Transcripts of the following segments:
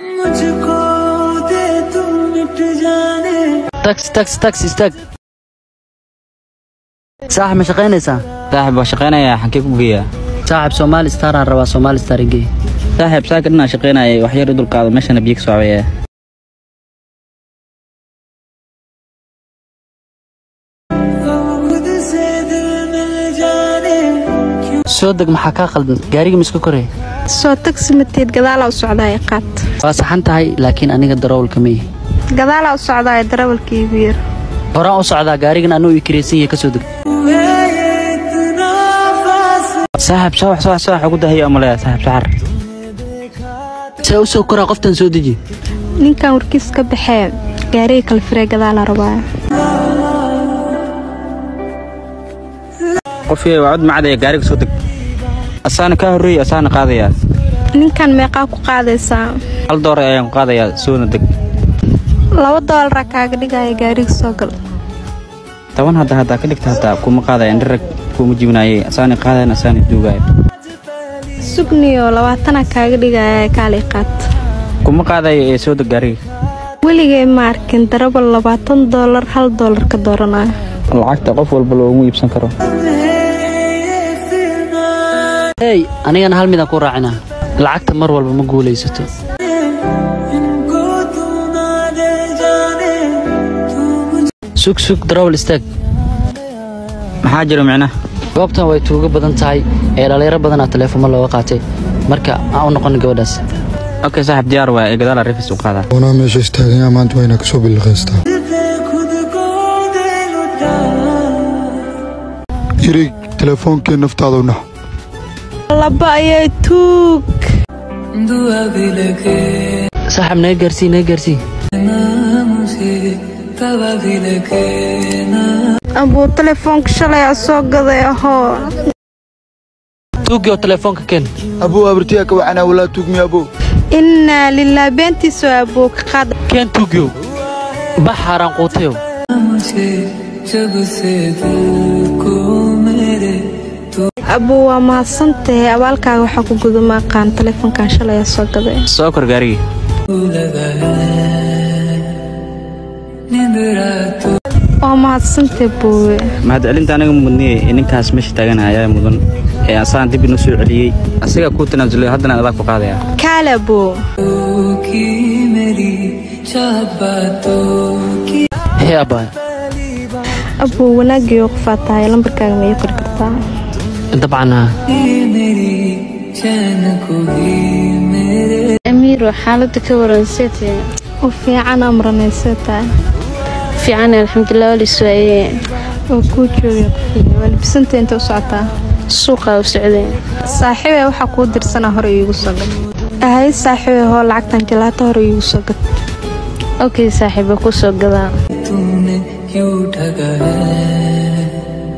मुझको दे तू मिट जाने taxi taxi taxi istaag saaxib ma shaqaynaysaa saaxib waa shaqaynayaa xankee ku geeyaa saaxib soomaali star aan rabaa soomaali star igee saaxib saaka dhinaa shaqaynayay wax yar i dulqaado meeshana biyo ka socbaya हम खुद से दिल मिल जाने soo deg maxaa kaa qaldan gaariga ma iska korey soo tagsi mateed gadaalaa u socdaaya qaad waa saxan tahay laakiin aniga darawalka ma ihi gadaalaa u socdaaya darawalka iigu yar horaan u socdaa gaarigan anuu ii kiraysan yahay ka soo deg हुए ये इतना फासला saaxib soo wax soo wax soo wax ugu dahayo amaleya saaxib saxar see u soo koraa qoftan soo deji ninkan warkiis ka baxee gaariga kale firee gadaalaa rabaa qofkii waa cod macadaya gaariga soo deg asaana kaa horreeyay asaana qaadayaa ninkan meeqaa ku qaadaysaa hal door ayaan ku qaadayaa soona deg laba doolara kaaga dhigaya gaariga soo gal toban hadda haddaa ka dhigta haddaa kuma qaadaya indharag kuma jibinaayay asaana qaadayan asaana duugaya sugniyo labaatana kaaga dhigaya kaalay qaad kuma qaadayo ee soo deg gaariga weligay ma arkin darabal labaatan doolar hal doolar ka dooranaya lacagta qof walba loogu iibsan karo hey anigana hal midaan ku raacinaa lacagta mar walba ma guulaysato इनको तू ना दे जाने तू मुझे sug sug darawal istaag maxaa jiro micnaha goobtan way tuugo badan tahay ee dhallinyaro badanaa teleefomo looga qaatay marka aan u noqon gabadhaas okay saaxib diyaar waa ee gadaala rifis u qaadaa oonaa meesha istaaganyaa maanta waa inaa kasoo billiqaystaa दे खुद को दे लुटा irig teleefoonkee naftaada u nax laba ayay tuug दुआ भी लगे saaxib naga gaarsii naga gaarsii ना मुझे तवा भी लगे ना abuu telefoonka shalay a soo gaday ahoo tuugii oo teleefoonka keen abuu abartiyaa ka wacanaa walaa tuugmi abuu innaa lilah beentiisu abuu ka qaad keen tuugiyow bax haaraan quutayow मुझे जब से दिल को मेरे तू abuu waa mahadsantahay abaalkaaga waxaa ku guda maaqaan telefoonkan shalay a soo gaday soo kor gaarigii लगा है नींद रातों waa mahadsantahay buuwe mahadcelinta aniga mudniyey ee ninkaas meesha taagan ayaa mudan ee asaan dib inoo soo celiyey asigaa kuu tanaasulay haddana adaa ku qaadaya kaale abuu की मेरी चाह बातों की hee abbaay abuu wanaagiyo qofaa tahay lambarkaaga ma ii qori kartaa dabcan haa मेरी चैन को भी मेरे amiiro xaaladda ka waran seetee u fiican amranaysee tahay fiican alxamdulilah walis waaye oo kuu joogay kufiya waa libisanta inta u socotaa suuqaa u socday saaxiibee waxaa kuu dirsanaa hore iigu soo gad ahay saaxiibee hoo lacagtan jalaato hore iigu soo gad okay saaxiiba ku soo gadaa तूने क्यों ठगा है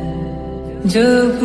जब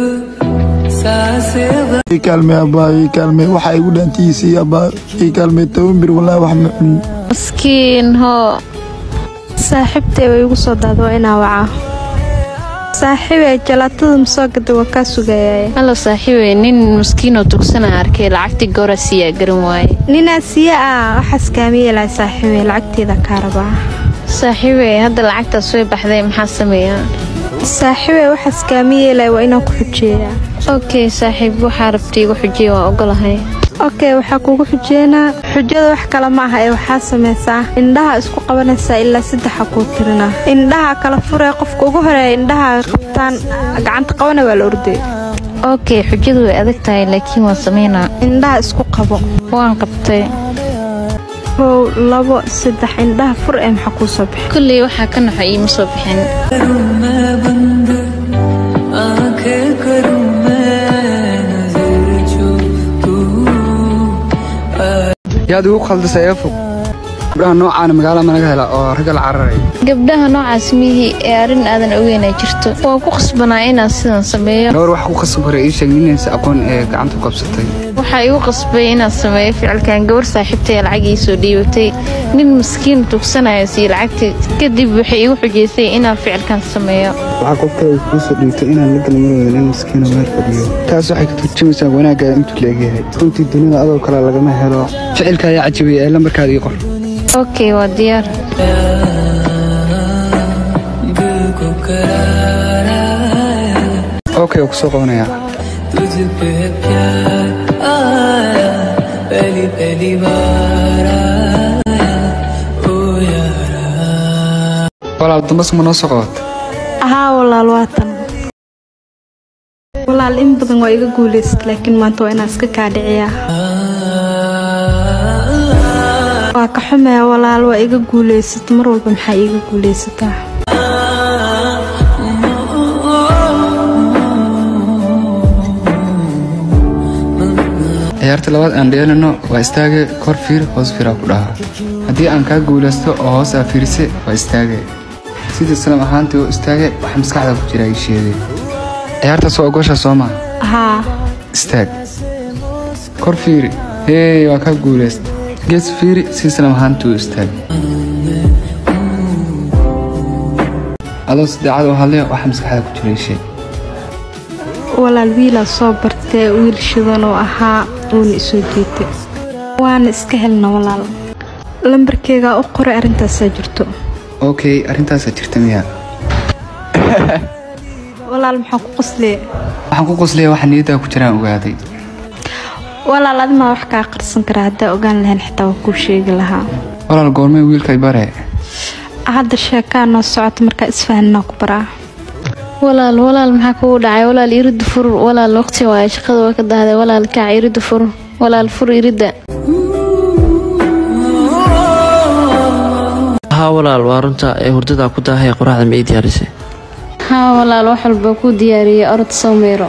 सांसें ii kaalmee abbaa ii kaalmee waxaa igu dhaantihiisii abbaa ii kaalmee toban bir walaa wax ma cunin maskiin hoo saaxiibtay way igu soo daada waa inaa wacaa saaxiibee jalaatada ma soo gada waa kaa sugayaye halo saaxiibey nin maskiinoo tugsana arkay lacagtii goora siiyaa garan waaye ninaa siya ah waxaas kaama yeelaya saaxiibee lacagteeda kaa rabaa saaxiibey hadda lacagtaas way baxday maxaa sameeyaa saaxiibee waxaas kaama yeelaya waa inaan ku xujeeyaa okay saaxiib waxaa rabtay igu xujiya waa ogolahay okey waxaa kugu xujeynaa xujada wax kale ma aha ee waxaa samaysaa indhaha isku qabanaysaa ilaa saddexa kuu tirina indhaha kala furee qofka ugu horeeya indhaha qabtaan gacanta qabana waa la orday okay xujadu way adag tahay laakiin waan sameynaa indhaha isku qabo waan qabtay kow labo saddex indhaha fur ee maxaa kuu soo bixi kulley waxaa ka naxo iima soo bixin करूं मैं बंद आंखें करूं मैं नजर जो तू yaad igu khaldisay ee fog gabdhaha noocaana magaalada managa hela oo ragga la cararaya gabdhaha noocaas mihii ee arrin aadan ogeynaa jirto waan ku khasbanaa inaan sidan sameeyo gabar wax ku khasab hore ii sheeg ninaysa aqoon ee gacanta ku qabsatay waxaa igu qasbay inaan sameeyo ficilkan gabar saaxiibtay lacag ii soo dhiibatay nin maskiin tugsanayo sii lacagtii kadib waxay igu xujaysay inaan ficilkan sameeyo waxaa qof kale kuu soo dhiibtay inaan la gala marwada nin maskiina meel fadhiyo taas waxay ka turjumaysaa wanaaggaada intuu la egyahay runtii dunida adoo kale lagama helo ficilka ayaa cajabiyay ee lambarkaada ii qor okay waa diyaar दिल को करार आया okay waa kusoo qabanayaa तुझ पे प्यार आया पहली पहली बार आया ओ यारा walaal dambas ma noo soo qabat ahaa walaal waatan walaal in badan waa iga guulaysad laakiin maanta waa inaan iska kaa dhiciyaa waa ka xumaya walaal waa iga guulaysad mar walba maxaa iiga guulaysataa ciyaarta labaad aan dheelino waa istaage kor fiir hoos fiiraa ku dhaha haddii aan kaa guulaysto oo hoos aa fiirise waa istaage sidii islam ahaantii oo istaage waxa maskaxda ku jira ii sheegay ciyaartaas waa ogosha soo maa haa istaag kor fiiri hee waa kaa guulaysta gees fiiri si islam ahaantii u istaag adoo sadeecad oo hadle waxa maskaxda ku jira ii sheeg walaal wiilaa soo bartee wiil shidan oo ahaa uuna isoo jeetay waana iska helna walaal lambarkeygaa u qoray arrintaasaa jirto okay arrintaasaa jirta miyaa walaal maxaa ku qosliye waxaan ku qoslaya waxa niyaddaa ku jiraan ogaaday walaal adimaa wax kaa qarsan karaa haddaa ogaan lahayn xitaa waa kuu sheegi lahaa walaal goormee wiilkay bare hadda sheekaa noo socota markaa isfahanaa ku baraa walaal walaal maxaa kugu dhacay walaal iridda fur walaal waqti waaye shaqada waa ka dahday walaal kac iridda fur walaal fur iridda haa walaal waa runta ee hurdadaa ku daahaya qoraxda ma ii diyaarisay haa walaal wax walba ku diyaariyey orod soo meero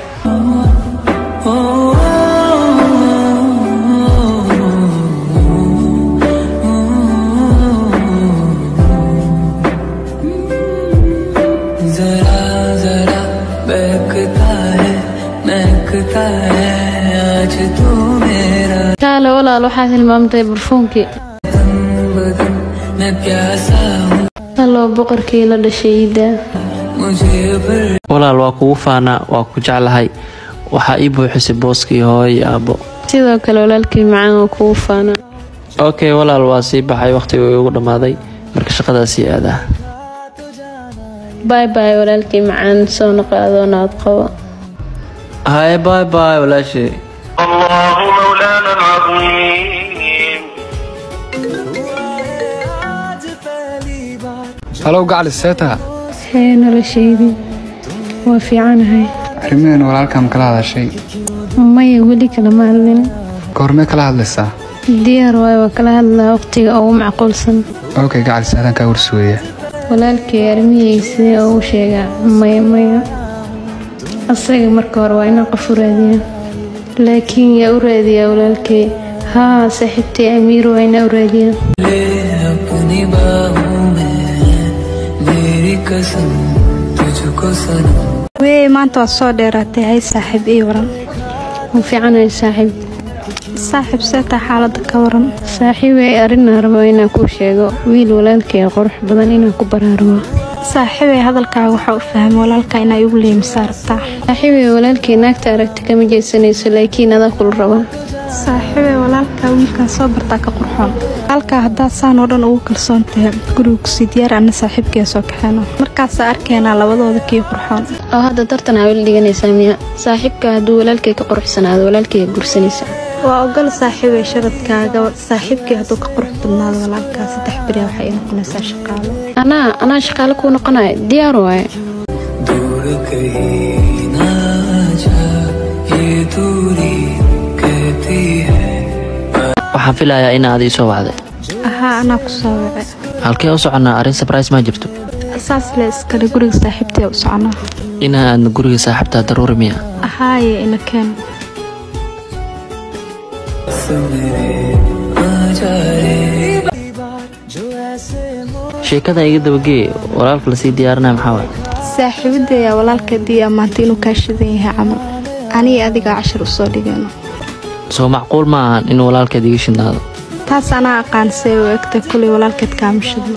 जरा जरा बहकता है महकता है आज तू मेरा kaale walaal waxaad hilmaamtay barfuunkii तन बदन मैं प्यासा हूँ halloo boqorkii la dhashay iiddaa मुझे भर walaal waa kugu faanaa waa ku jeclahay waxaa ii buuxisay booskii hooyo iyo aabbo sidoo kale walaalkii macaan oo kugu faana okay walaal waa sii baxay wakhtiga igu dhammaaday marka shaqadaasii aadaa baay baay walaalkii macaan soo noqo adoo nabad qabo haye baay baay walaashey الله مولانا العظيم halow gacli seetaha hee noloshaydii waa fiicanahay arrimaheen walaalkaan kala hadashay maya weli kalama hadlin goormee kala hadlaysaa diyaar waayo waa kala hadlaa waqtiga ugu macquulsan okay gacli seetaan kaa warsuweeya walaalkii arrimihiisii ugu sheegaa maya maya asaga marka hore waa inaan qof u raadiyaa laakiin yaa u raadiyaa walaalkay haa saaxiibtay amiir waa inaa u raadiyaa ले अपनी बाहों में मेरी कसम तुझको सनम weye maanta waa soo dheeraatay hay saaxiib ii waran wuu fiicanahay saaxiib saaxiib seetaa xaaladda ka waran saaxiibay arrinaa rabo inaan kuu sheego wiil walaalkay qurux badan inaan ku baraarugo saaxiibay hadalkaaga waxaa u fahmay walaalkaa inaa igu leemisaa rabtaa saaxiibay walaalkay naagta aragti kama jeesanayso laakiin adaa kula raba saaxiibay walaalkaa wiilkan soo bartaa ka qurxoon halkaa haddaad saan oo dhan ugu kalsoon tahay guriga kusii diyaar anna saaxiibkee soo kaxeeno markaasaa arkeenaa labadooda kii qurxoon oo hadda tartan aa weli dhiganaysaa miya saaxiibka hadduu walaalkay ka quruxsanaado walaalkay guursanaysa waa ogol saaxiibay sharadkaaga saaxiibkii hadduu ka qurux badnaado walaalkaa saddex beriya waxay ii noqonaysaa shaqaalo anaa anaa shaqaale kuu noqonaya diyaar waaye दूर कहीं ना जा ये दूरी कहती है waxaan filayaa inaad ii soo wacday ahaa anaa ku soo wace halkee u soconnaa arrin sabrais ma jirto saas le iskale guriga saaxiibtee u soconaa inaa aadna guriga saaxiibtaa daruuri miya ahaaye ina keen मेरे आ जा रे sheekada iga dabagee walaalka lasii diyaarinaya maxaa waay saaxiibadeeyaa walaalkeedii ammaantay inuu kaa shidan yahay camal aniga adigaa cashar u soo dhigayno soo macquul ma ahan in walaalkeed iga shidnaado taas anaa aqaan see u egtay kulay walaalkeed kaamishadlo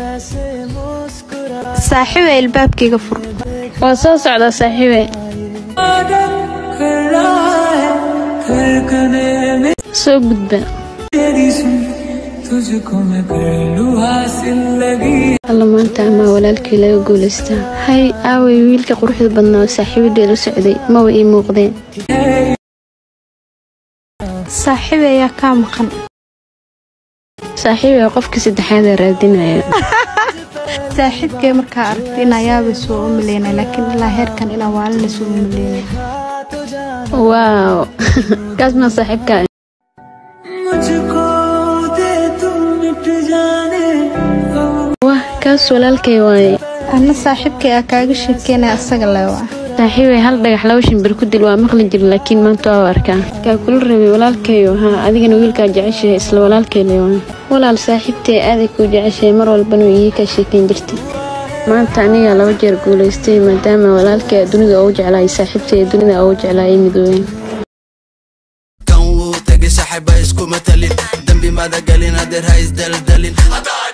saaxiiba ilbaabkayga fur waa soo socdaa saaxiibe soo gudba alla maanta amaa walaalkii laga guulaystaa hay aaway wiilka quruxda badnaa oo saaxiibadheed u socday maba ii muuqdeen saaxiib ayaa kaa maqan saaxiibay qofkii saddexaad ee raadinaya saaxiibkay markaa aragtay in ayaaba soo u maleynay laakiin ilaa heerkan inaa waalina soo u maleynay waaw kaas maa saaxiibkaa wah kaas walaalkay waaye anna saaxiibkay aa kaaga sheekeynaya asaga leewaa saaxiibay hal dhagax laba shimbir ku dil waa maqli jira laakiin maanta waa arkaa kaa kula rabay walaalkayo haa adigana wiilkaa jeceshahay isla walaalkay leewaa walaal saaxiibtay aaday kuu jeceshahay mar walbana way ii kaa sheekayn jirtay maanta anigaa laba jeer guulaystay maadaama walaalkay dunida ugu jeclaayay saaxiibtay dunida ugu jeclaayay midoobeen kan wuu tegay saaxiiba iskuma talin dembi mada gelin adeer ha isdaldalin